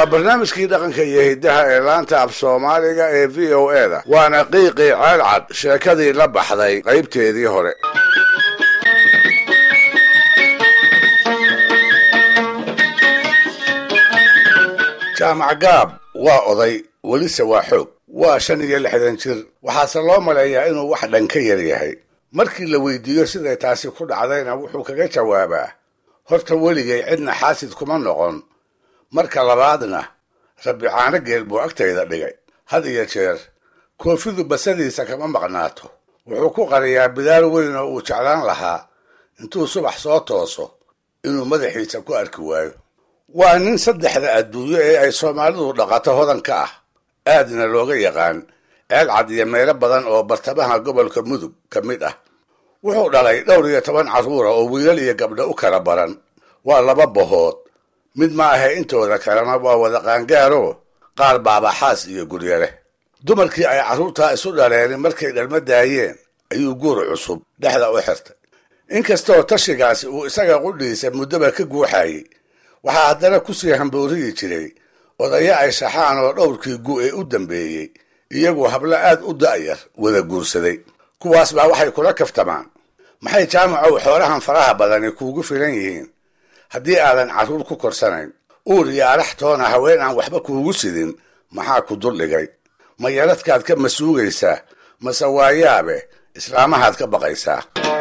waa barnaamijkii dhaqanka iyo hiddaha ee laanta af soomaaliga ee v o e da waana qiiqii ceelcad sheekadii la baxday qaybteedii hore jaamac gaab waa oday welise waa xoog waa shan iyo lixdan jir waxaase loo maleeyaa inuu wax dhan ka yar yahay markii la weydiiyo siday taasi ku dhacdayna wuxuu kaga jawaabaa horta weligay cidna xaasid kuma noqon marka labaadna rabbi caano geel buu agtayda dhigay had iyo jeer koofidu basadiisa kama maqnaato wuxuu ku qariyaa bidaal weyn oo uu jeclaan lahaa intuu subax soo tooso inuu madaxiisa ku arki waayo waa nin saddexda adduunyo ee ay soomaalidu dhaqato hodan ka ah aadna looga yaqaan ceelcad iyo meelo badan oo bartamaha gobolka mudug ka mid ah wuxuu dhalay dhowr iyo toban carruura oo wiilal iyo gabdho u kala baran waa laba bohood mid ma ahe intooda kalena waa wada qaangaaro qaar baabaxaas iyo guryo leh dumarkii ay carruurtaa isu dhaleen markay dhalma daayeen ayuu guur cusub dhexda u xirtay inkastoo tashigaasi uu isaga qudhiisa muddoba ka guuxayey waxaa haddana kusii hambooriyi jiray odayo ay shaxaan oo dhowrkii gu ee u dambeeyey iyagu hablo aad u da'yar wada guursaday kuwaas baa waxay kula kaftamaan maxay jaamacow xoolahan faraha badani kuugu filan yihiin haddii aadan carruur ku korsanayn uur iyo araxtoona haween aan waxba kuugu sidin maxaa ku duldhigay ma yaradkaad ka masuugaysaa mase waayaabe islaamahaad ka baqaysaa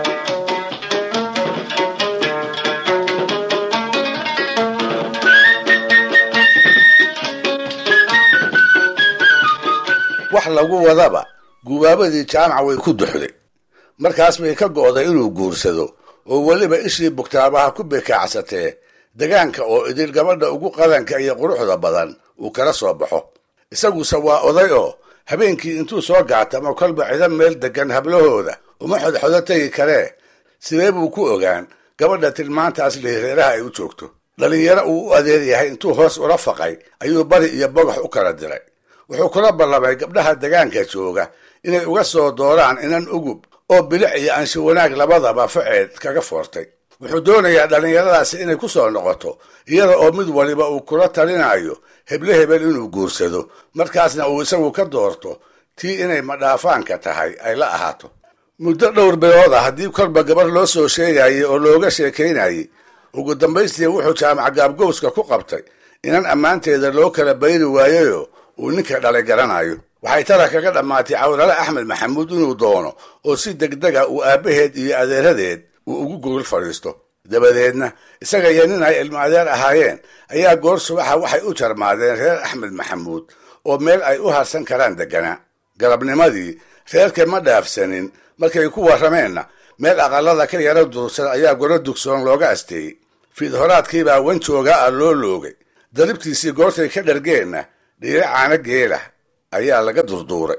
wax lagu wadaba gubaabadii jaamac way ku duxday markaas bay ka go'day inuu guursado oo weliba ishii bugtaabaha ku bekaacsatee degaanka oo idil gabadha ugu qadanka iyo quruxda badan uu kala soo baxo isaguse waa oday oo habeenkii intuu soo gaatamo kolba cidan meel degan hablahooda uma xodxodo tegi karee sidee buu ku ogaan gabadha tilmaantaas lihireeraha ay u joogto dhallinyaro uu u adeer yahay intuu hoos ula faqay ayuu bari iyo bogax u kala diray wuxuu kula ballamay gabdhaha degaanka jooga inay uga soo dooraan inan ugub oo bilic iyo anshi wanaag labadaba faceed kaga foortay wuxuu doonayaa dhallinyaradaasi inay ku soo noqoto iyada oo mid waliba uu kula talinayo heble hebel inuu guursado markaasna uu isagu ka doorto tii inay madhaafaanka tahay ay la ahaato muddo dhowr bilood ah haddii kolba gabar loo soo sheegayay oo looga sheekaynayay ugu dambaystii wuxuu jaamac gaabgowska ku qabtay inan ammaanteeda loo kala bayri waayayoo uu ninka dhalay garanayo waxay tala kaga dhammaatay cawlale axmed maxamuud inuu doono oo si degdega uu aabbaheed iyo adeeradeed uu ugu gogol fadhiisto dabadeedna isaga iyo nin ay ilmo adeer ahaayeen ayaa goor subaxa waxay u jarmaadeen reer axmed maxamuud oo meel ay u harsan karaan deganaa galabnimadii reerka ma dhaafsanin markay ku warrameenna meel aqalada ka yaro durugsan ayaa goro dugsoon looga asteeyey fiidhoraadkiibaa wan jooga ah loo loogay daribtiisii goortay ka dhargeenna dhiire caano geela ayaa laga durduuray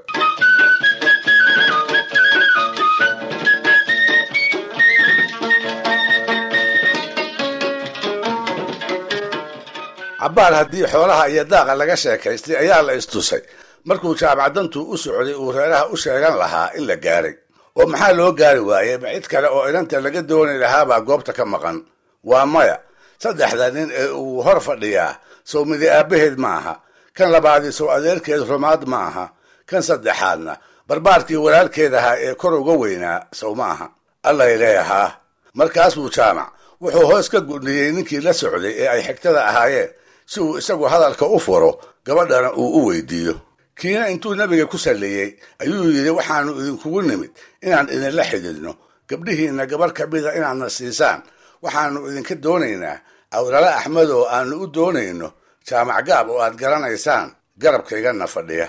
cabbaar haddii xoolaha iyo daaqa laga sheekaystay ayaa la istusay markuu jaamacdantu u socday uu reeraha u sheegan lahaa in la gaaray oo maxaa loo gaari waayey ma cid kale oo inanta laga dooni lahaabaa goobta ka maqan waa maya saddexda nin ee uu hor fadhiyaa sow midi aabbaheed ma aha kan labaadii sow adeerkeed rumaad ma aha kan saddexaadna barbaarkii walaalkeed ahaa ee kor uga weynaa sow ma aha allay leeyahaa markaasuu jaamac wuxuu hoos ka gudniyey ninkii la socday ee ay xigtada ahaayeen si uu isagu hadalka u furo gabadhana uu u weydiiyo kiina intuu nebiga ku salleeyey ayuu yidhi waxaanu idinkugu nimid inaan idinla xididno gabdhihiinna gabarh ka mida inaadna siisaan waxaanu idinka doonaynaa awlale axmed oo aanu u doonayno jaamac gaab oo aad garanaysaan garabkaygana fadhiya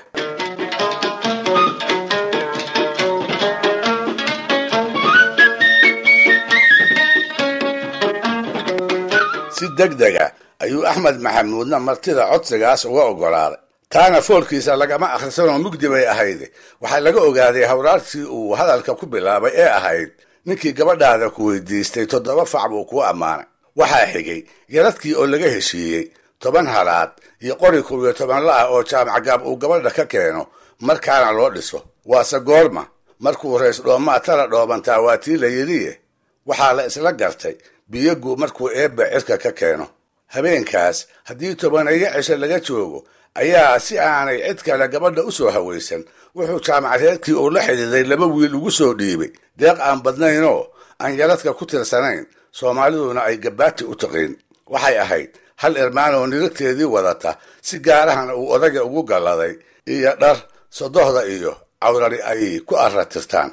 si degdega ayuu axmed maxamuudna martida codsigaas uga oggolaaday taana foolkiisa lagama akhrisanoo mugdi bay ahayde waxaa laga ogaaday hawraartii uu hadalka ku bilaabay ee ahayd ninkii gabadhaada ku weydiistay toddoba fac buu kuu ammaanay waxaa xigay yaradkii oo laga heshiiyey toban halaad iyo qori kow iyo toban la-ah oo jaamac gaab uu gabadha ka keeno markaana loo dhiso waase goorma markuu rays dhoomaa tala dhoobantaa waa tii la yidhiye waxaa la isla gartay biyogu markuu eebba cirka ka keeno habeenkaas haddii tobaneeyo cisho laga joogo ayaa si aanay cid kale gabadha u soo hawaysan wuxuu jaamacadeedkii uu la xidhiiday laba wiil ugu soo dhiibay deeq aan badnaynoo aan yaradka ku tirsanayn soomaaliduna ay gabaati u taqiin waxay ahayd hal irmaan oo niragteedii wadata si gaarahana uu odaga ugu galladay iyo dhar sodohda iyo cawrari ay ku arratirtaan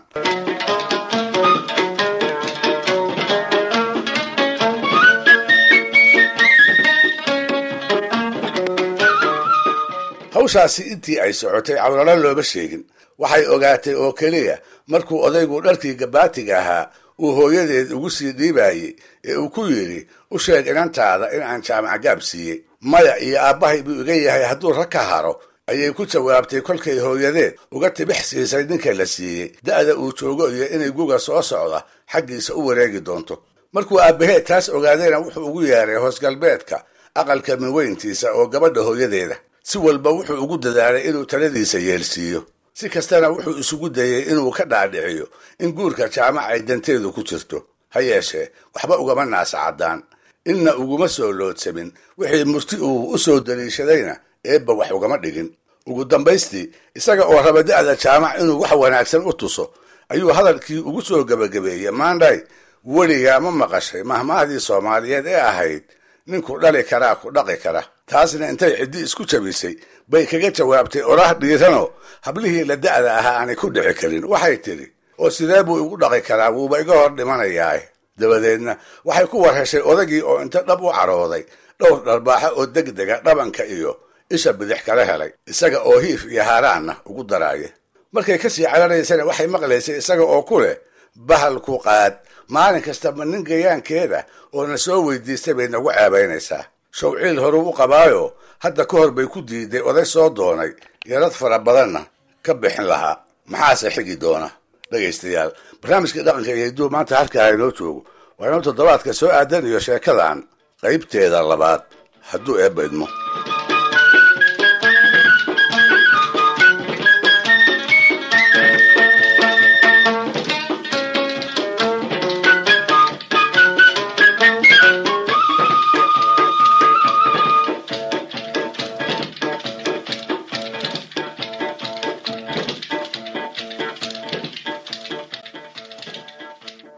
hawshaasi intii ay socotay cawralo looma sheegin waxay ogaatay oo keliya markuu odaygu dharkii gabaatiga ahaa uu hooyadeed ugu sii dhiibayey ee uu ku yidhi u sheeg inantaada in aan jaamac gaab siiyey maya iyo aabbahay buu iga yahay hadduu rag ka haro ayay ku jawaabtay kolkay hooyadeed uga tibix siisay ninka la siiyey da'da uu joogo iyo inay guga soo socda xaggiisa u wareegi doonto markuu aabbaheed taas ogaadayna wuxuu ugu yeeray hoos galbeedka aqalka minweyntiisa oo gabadha hooyadeeda si walba wuxuu ugu dadaalay inuu taladiisa yeelsiiyo si kastana wuxuu isugu dayey inuu ka dhaadhiciyo in guurka jaamac ay danteedu ku jirto ha yeeshee waxba ugama naasa caddaan inna uguma soo loodsamin wixii murti uu u soo daliishadayna eebba wax ugama dhigin ugu dambaystii isaga oo raba da'da jaamac inuu wax wanaagsan u tuso ayuu hadalkii ugu soo gebagabeeyey maandhay weligaa ma maqashay mahmahdii soomaaliyeed ee ahayd ninku dhali karaa ku dhaqi kara taasna intay ciddi isku jabisay bay kaga jawaabtay oraah dhiiranoo hablihii la da'da ahaa aanay ku dhici karin waxay tidhi oo sidee buu igu dhaqi karaa wuuba iga hor dhimanayaae dabadeedna waxay ku war heshay odagii oo inta dhab u carooday dhowr dharbaaxo oo degdega dhabanka iyo isha bidix kala helay isaga oo hiif iyo haaraanna ugu daraaya markay kasii cararaysana waxay maqlaysay isaga oo ku leh bahalku qaad maalin kastaba nin gayaankeeda oo na soo weydiistay bay nagu ceebaynaysaa shawciil horuu u qabaayo hadda ka hor bay ku diiday oday soo doonay yarad fara badanna ka bixin lahaa maxaase xigi doona dhegaystayaal barnaamijkii dhaqanka iyo hidduu maanta halkaa inoo joogo waa inuu toddobaadka soo aadan iyo sheekadan qaybteeda labaad hadduu eebba idmo